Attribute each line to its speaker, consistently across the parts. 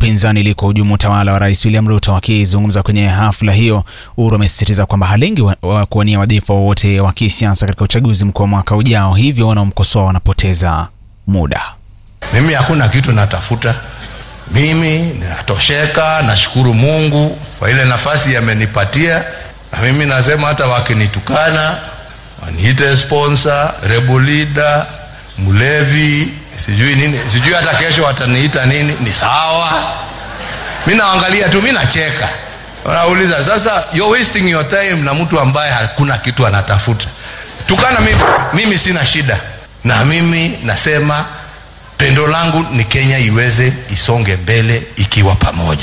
Speaker 1: upinzani ili kuhujumu utawala wa rais William Ruto. Akizungumza kwenye hafla hiyo, Uhuru amesisitiza kwamba halengi wa, wa kuwania wadhifa wowote wa kisiasa katika uchaguzi mkuu wa mwaka ujao, hivyo wanaomkosoa wanapoteza muda.
Speaker 2: Mimi hakuna kitu natafuta, mimi ninatosheka. Nashukuru Mungu kwa ile nafasi amenipatia, na mimi nasema hata wakinitukana waniite sponsor, rebel leader, mlevi, sijui nini, sijui hata kesho wataniita nini, ni sawa. Mi naangalia tu, mi nacheka. Wanauliza sasa, you're wasting your time na mtu ambaye hakuna kitu anatafuta. Tukana mimi, mimi sina shida, na mimi nasema pendo langu ni Kenya iweze isonge mbele ikiwa pamoja.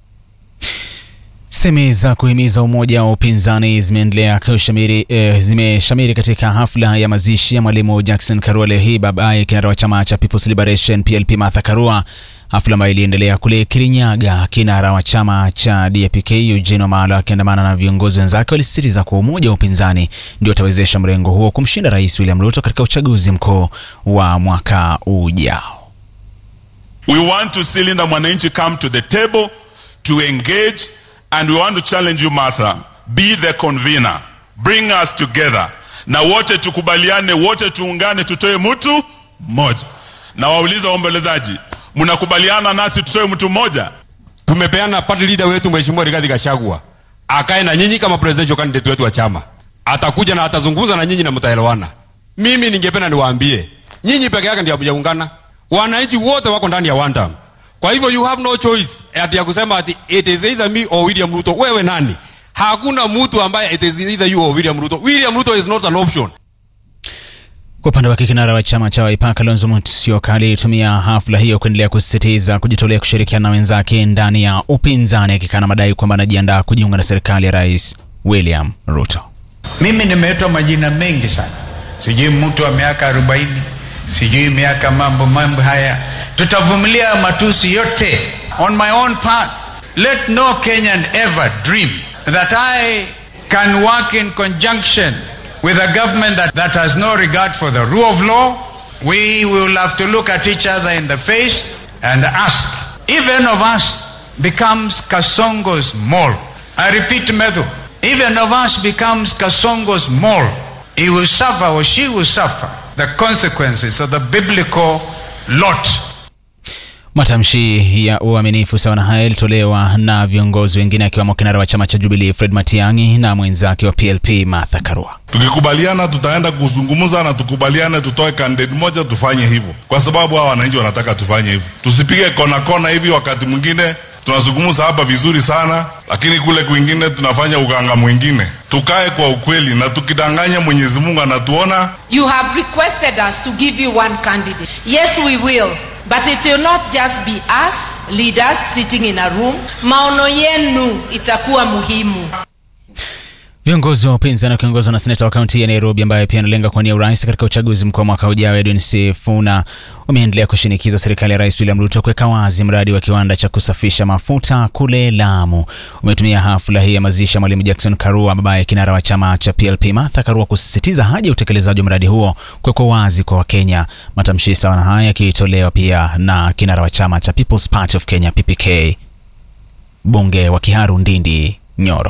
Speaker 1: Semi za kuhimiza umoja wa upinzani zimeendelea kushamiri eh, zimeshamiri katika hafla ya mazishi ya mwalimu Jackson Karua leo hii, babaye kinara wa chama cha People's Liberation PLP Martha Karua, hafla ambayo iliendelea kule Kirinyaga. Kinara wa chama cha DAP-K Eugene Wamalwa akiandamana na viongozi wenzake walisisitiza kuwa umoja wa upinzani ndio utawezesha mrengo huo kumshinda Rais William Ruto katika uchaguzi mkuu wa mwaka ujao.
Speaker 3: We want to see Linda Mwananchi come to the table to engage and we want to challenge you Martha, be the convener, bring us together, na wote tukubaliane, wote tuungane, tutoe mtu mmoja. Na wauliza waombolezaji, mnakubaliana nasi tutoe mtu mmoja?
Speaker 4: Tumepeana party leader wetu Mheshimiwa Rigathi Gachagua akae na nyinyi kama presidential candidate wetu wa chama, atakuja na atazungumza na nyinyi na mtaelewana. Mimi ningependa niwaambie nyinyi peke yake ndio hamjaungana, wananchi wote wako ndani ya one term. Kwa hivyo you have no choice ati ya kusema ati it is either me or William Ruto. Wewe nani? Hakuna mtu ambaye it is either you or William Ruto. William Ruto is not an option.
Speaker 1: Kwa upande wake kinara wa chama cha Wiper Kalonzo Musyoka alitumia hafla hiyo kuendelea kusisitiza kujitolea kushirikiana na wenzake ndani ya upinzani, akikana madai kwamba anajiandaa kujiunga na serikali ya Rais William Ruto.
Speaker 5: Mimi nimeitwa majina mengi sana, sijui mtu wa miaka arobaini, sijui miaka mambo mambo haya. Tutavumilia matusi yote. On my own part, let no Kenyan ever dream that I can work in conjunction with a government that, that has no regard for the rule of law. We will have to look at each other in the face and ask if any of us becomes Kasongo's mole. I repeat, Medhu, if any of us becomes Kasongo's mole, he will suffer or she will suffer the consequences of the biblical lot.
Speaker 1: Matamshi ya uaminifu sawa na haya yalitolewa na viongozi wengine akiwemo kinara wa chama cha Jubilee Fred Matiang'i na mwenzake wa PLP Martha Karua.
Speaker 6: Tukikubaliana tutaenda kuzungumza na tukubaliane, tutoe candidate moja, tufanye hivyo, kwa sababu hawa wananchi wanataka tufanye hivyo. Tusipige kona kona hivi, wakati mwingine tunazungumza hapa vizuri sana, lakini kule kwingine tunafanya uganga mwingine. Tukae kwa ukweli, na tukidanganya Mwenyezi Mungu anatuona.
Speaker 7: You have requested us to give you one candidate. Yes, we will. But it will not just be us leaders sitting in a room. Maono yenu itakuwa muhimu.
Speaker 1: Viongozi wa upinzani wakiongozwa na seneta wa kaunti ya Nairobi ambaye pia analenga kuwania urais katika uchaguzi mkuu wa mwaka ujao, Edwin Sifuna, wameendelea kushinikiza serikali ya Rais William Ruto kuweka wazi mradi wa kiwanda cha kusafisha mafuta kule Lamu. Umetumia hafla hii ya mazishi ya mwalimu Jackson Karua, babaye kinara wa chama cha PLP Martha Karua, kusisitiza haja ya utekelezaji wa mradi huo kuwekwa wazi kwa Wakenya. Matamshi sawa na haya yakitolewa pia na kinara wa chama cha People's Party of Kenya PPK, bunge wa Kiharu Ndindi Nyoro.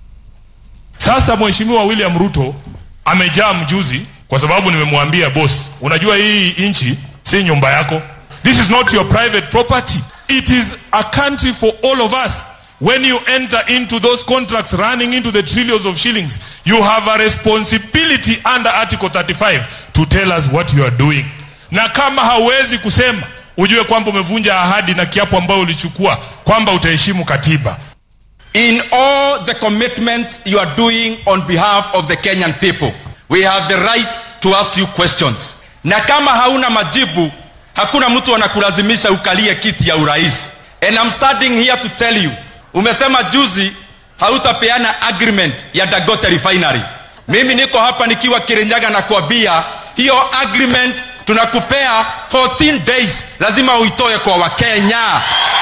Speaker 8: Sasa Mheshimiwa William Ruto amejaa mjuzi, kwa sababu nimemwambia boss, unajua hii nchi si nyumba yako. This is not your private property. It is a country for all of us. When you enter into those contracts running into the trillions of shillings, you have a responsibility under Article 35 to tell us what you are doing. Na kama hauwezi kusema, ujue kwamba umevunja ahadi na kiapo ambayo ulichukua kwamba utaheshimu katiba.
Speaker 9: In all the commitments you are doing on behalf of the Kenyan people, we have the right to ask you questions. Na kama hauna majibu, hakuna mtu anakulazimisha ukalie kiti ya urais. And I'm standing here to tell you, umesema juzi hautapeana agreement ya Dagote refinery. Mimi niko hapa nikiwa Kirinyaga na kuambia hiyo agreement tunakupea 14 days, lazima uitoe kwa Wakenya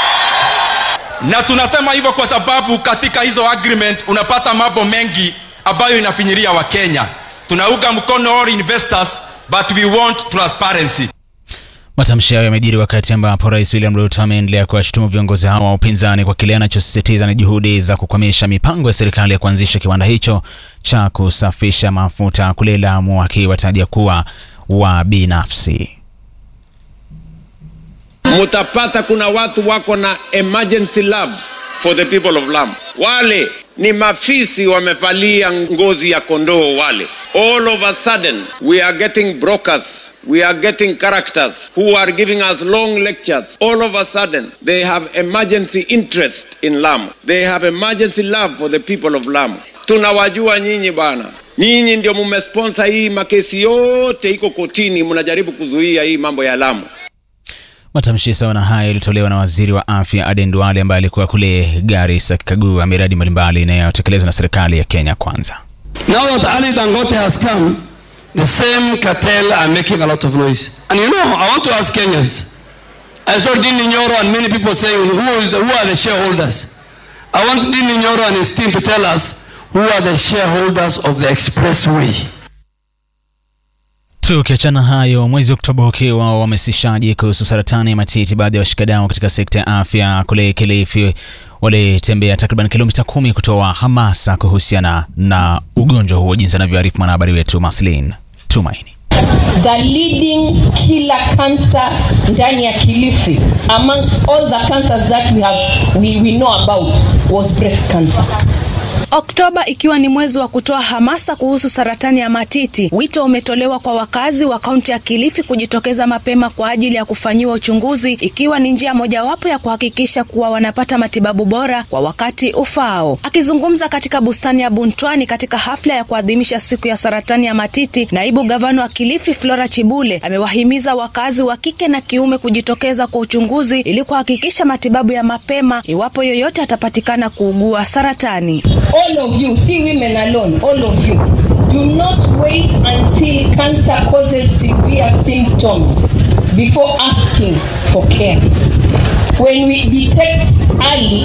Speaker 9: na tunasema hivyo kwa sababu katika hizo agreement unapata mambo mengi ambayo inafinyiria wakenya tunauga mkono all investors but we want transparency
Speaker 1: Matamshi hayo yamejiri wakati ambapo Rais William Ruto ameendelea kuwashutumu viongozi hao wa upinzani kwa kile anachosisitiza ni juhudi za kukwamisha mipango ya serikali ya kuanzisha kiwanda hicho cha kusafisha mafuta kule Lamu, akiwataja kuwa wa binafsi.
Speaker 10: mutapata kuna watu wako na emergency love for the people of Lamu. Wale ni mafisi wamevalia ngozi ya kondoo wale. All of a sudden we are getting brokers, we are getting characters who are giving us long lectures. All of a sudden they have emergency interest in Lamu. They have emergency love for the people of Lamu. Tunawajua nyinyi bwana. Nyinyi ndio mumesponsor hii makesi yote iko kotini, mnajaribu kuzuia hii mambo ya Lamu.
Speaker 1: Matamshi sawa na haya yalitolewa na waziri wa afya Aden Duale ambaye alikuwa kule Garissa akikagua miradi mbalimbali inayotekelezwa na serikali ya Kenya Kwanza.
Speaker 11: Now that Ali Dangote has come, the same cartel are making a lot of noise. And you know, I want to ask Kenyans. I saw Dini Nyoro and many people saying, who, is, who are the shareholders? I want Dini Nyoro and his team to tell us who are the shareholders of the expressway.
Speaker 1: Tukiachana hayo, mwezi Oktoba ukiwa uhamasishaji kuhusu saratani ya matiti, baadhi ya washikadau katika sekta ya afya kule Kilifi walitembea takriban kilomita kumi kutoa hamasa kuhusiana na ugonjwa huo, jinsi anavyoarifu mwanahabari wetu Maslin Tumaini.
Speaker 12: the leading killer cancer ndani ya Kilifi amongst all the cancers that we have we, we know about was breast cancer.
Speaker 13: Oktoba ikiwa ni mwezi wa kutoa hamasa kuhusu saratani ya matiti, wito umetolewa kwa wakazi wa kaunti ya Kilifi kujitokeza mapema kwa ajili ya kufanyiwa uchunguzi, ikiwa ni njia mojawapo ya kuhakikisha kuwa wanapata matibabu bora kwa wakati ufaao. Akizungumza katika bustani ya Buntwani katika hafla ya kuadhimisha siku ya saratani ya matiti, naibu gavana wa Kilifi Flora Chibule amewahimiza wakazi wa kike na kiume kujitokeza kwa uchunguzi ili kuhakikisha matibabu ya mapema iwapo yoyote atapatikana kuugua saratani.
Speaker 12: All of you, see women alone, all of you, do not wait until cancer causes severe symptoms before asking for care. When we detect early,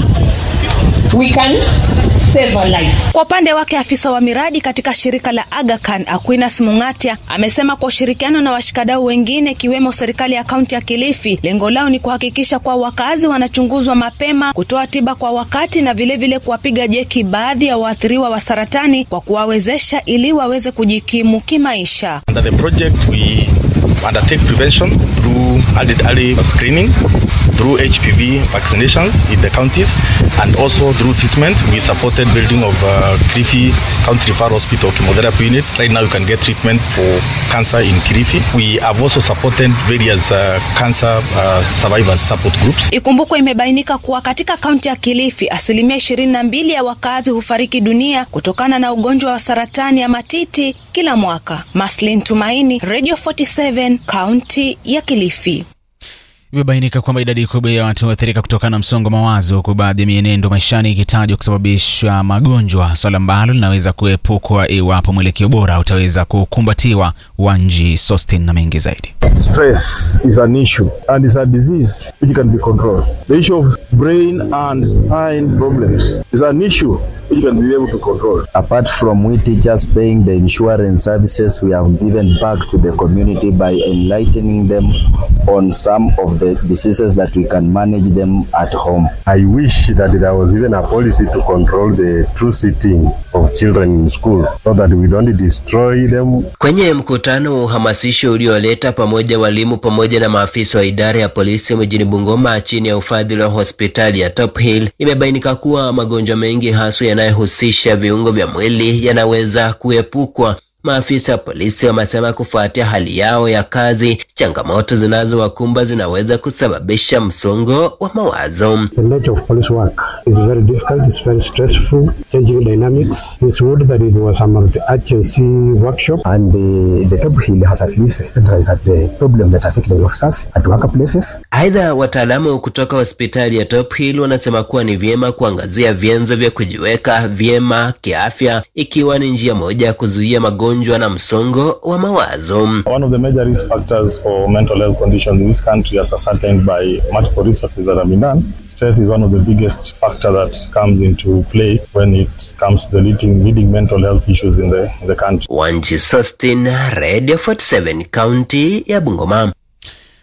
Speaker 12: we can save a life.
Speaker 13: Kwa upande wake afisa wa miradi katika shirika la Aga Khan Aquinas Mungatia amesema kwa ushirikiano na washikadau wengine ikiwemo serikali ya kaunti ya Kilifi, lengo lao ni kuhakikisha kwa wakazi wanachunguzwa mapema, kutoa tiba kwa wakati na vilevile kuwapiga jeki baadhi ya waathiriwa wa saratani kwa kuwawezesha ili waweze kujikimu kimaisha.
Speaker 14: Under the project, we undertake prevention through early, early screening, through HPV vaccinations in the counties, and also through treatment. We supported building of uh, Kirifi County Referral Hospital chemotherapy unit. Right now, you can get treatment for cancer in Kirifi. We have also supported various uh, cancer uh, survivors support groups.
Speaker 13: Ikumbukwe imebainika kuwa katika kaunti ya Kilifi asilimia ishirini na mbili ya wakazi hufariki dunia kutokana na ugonjwa wa saratani ya matiti kila mwaka. Maslin Tumaini, Radio 47, kaunti ya Kilifi.
Speaker 1: Imebainika kwamba idadi kubwa ya watu huathirika kutokana na msongo wa mawazo, huku baadhi ya mienendo maishani ikitajwa kusababisha magonjwa, swala ambalo linaweza kuepukwa iwapo mwelekeo bora utaweza kukumbatiwa. Wanji Sostin na mengi zaidi.
Speaker 15: Stress is an issue and is a disease which can be controlled. The issue of brain and spine problems is an issue which can be able to control.
Speaker 16: Apart from we teachers paying the insurance services, we have given back to the community by enlightening them on some of the diseases that we can manage them at home.
Speaker 15: I wish that there was even a policy to control the true sitting of children in school so that we don't destroy them.
Speaker 17: Kwenye mkutano wa uhamasisho ulioleta pamoja walimu pamoja na maafisa wa idara ya polisi mjini Bungoma chini ya ufadhili wa hospitali ya Top Hill, imebainika kuwa magonjwa mengi haswa yanayohusisha viungo vya mwili yanaweza kuepukwa. Maafisa wa polisi wamesema kufuatia hali yao ya kazi, changamoto zinazowakumba zinaweza kusababisha msongo wa mawazo.
Speaker 18: The nature of police work is very difficult, it's very stressful, changing dynamics. It's good that it was a multi-agency workshop.
Speaker 16: And the, the Top Hill has at least standardized the problem that affect the officers at workplaces.
Speaker 17: Aidha, wataalamu kutoka hospitali ya Top Hill wanasema kuwa ni vyema kuangazia vyanzo vya kujiweka vyema kiafya, ikiwa ni njia moja ya kuzuia magonjwa na msongo wa mawazo.
Speaker 15: One of the major risk factors for mental health conditions in this country as ascertained by multiple researches that have been done, stress is one of the biggest factor that comes into play when it comes to the leading, leading mental health issues in the, in the country.
Speaker 17: Wanji Sostin, Radio 47, kaunti ya Bungoma.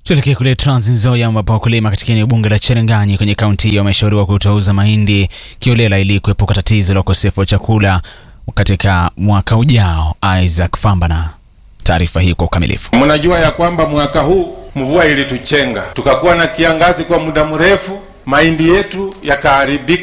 Speaker 1: Tuelekee kule Trans Nzoia ambapo wakulima katika eneo bunge la Cherangany kwenye kaunti hiyo wameshauriwa kutouza mahindi kiolela ili kuepuka tatizo la ukosefu wa chakula katika mwaka ujao. Isaac Fambana, taarifa hii kwa ukamilifu.
Speaker 19: Mnajua ya kwamba mwaka huu mvua ilituchenga, tukakuwa na kiangazi kwa muda mrefu, mahindi yetu yakaharibika.